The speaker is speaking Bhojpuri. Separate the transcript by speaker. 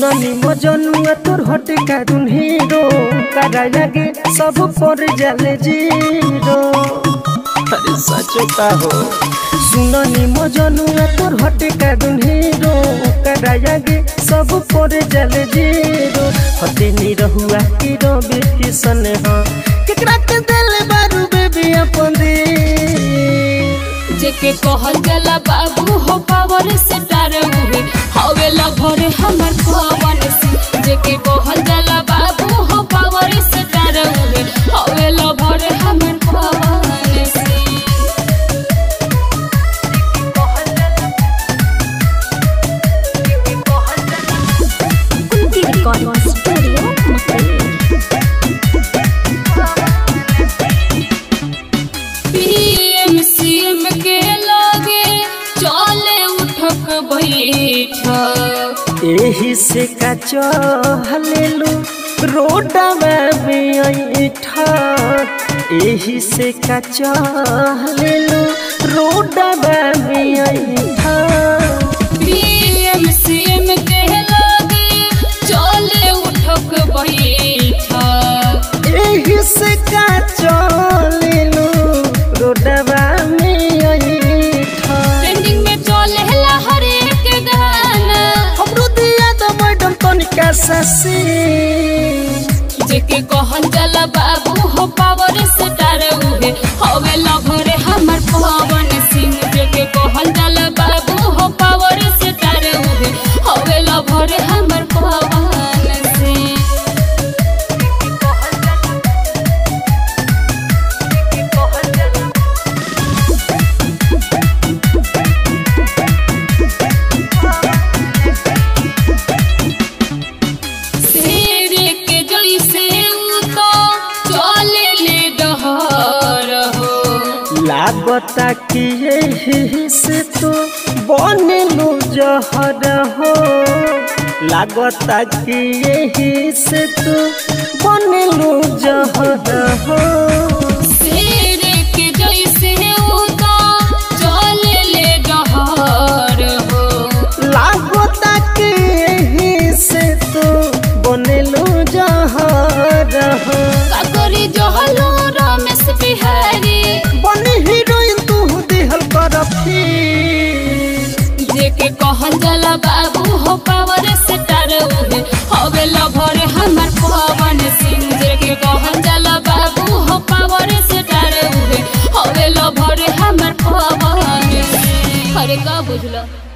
Speaker 1: सुननी मजनुआ तोर हटे कारुन हीरो करा लगे सब पर जाले जीरो अरे सचो का हो सुननी मजनुआ तोर हटे कारुन हीरो करा लगे सब पर जाले जीरो हटे नी रहुआ हीरो बेटी सन हो केकरा के दिल बारू बेबी अपन दे
Speaker 2: जेके कहल जाला बाबू हो पावर से डर उहे हवे लभरे हमर पवन सिंह जेके कहल जाला बाबू हो पावर से डर उहे हवे लभरे हमर Pawan Singh
Speaker 3: Kunti Recording Studio, Makalur.
Speaker 2: PM CM के लागे चले उठक बैठक
Speaker 1: एही से का चहलेलु रोडवा में ऐठा एही से का चहलेलु रोडवा में ऐठा
Speaker 2: पीएम सीएम के लागे चले उठक बैठक
Speaker 1: एही से का चहलेलु रोडवा में ऐठा
Speaker 2: ट्रेंडिंग में चले ला हर एक गाना
Speaker 1: हमरो दिया तो मैडम तनिका ससी
Speaker 2: जेके कहल जाला बाबू हो पावर से डर उहे हवे लभरे हमर पवन सिंह जेके कहल जाला बाबू हो पावर से डर उहे हवे लभरे हमर पवन सिंह शेर के जैसे उ तो चले ले डहर हो
Speaker 1: लागता कि यही से तो बनलू जहर हो लागता कि यही से तो बनलू जहर हो
Speaker 2: शेर के जैसे उ तो चले ले डहर हो
Speaker 1: लागता कि यही से तो बनलू जहर हो
Speaker 2: काकरी जहलो रमेश बिहारी
Speaker 1: बनी हीरोइन तू दिहल कर फिर
Speaker 2: जेके कहल जाला बाबू हो पावर से डर उहे हवे लभर हमर पवन सिंह जेके कहल जाला बाबू हो पावर से डर उहे हवे लभर हमर पवन सिंह अरे का बुझला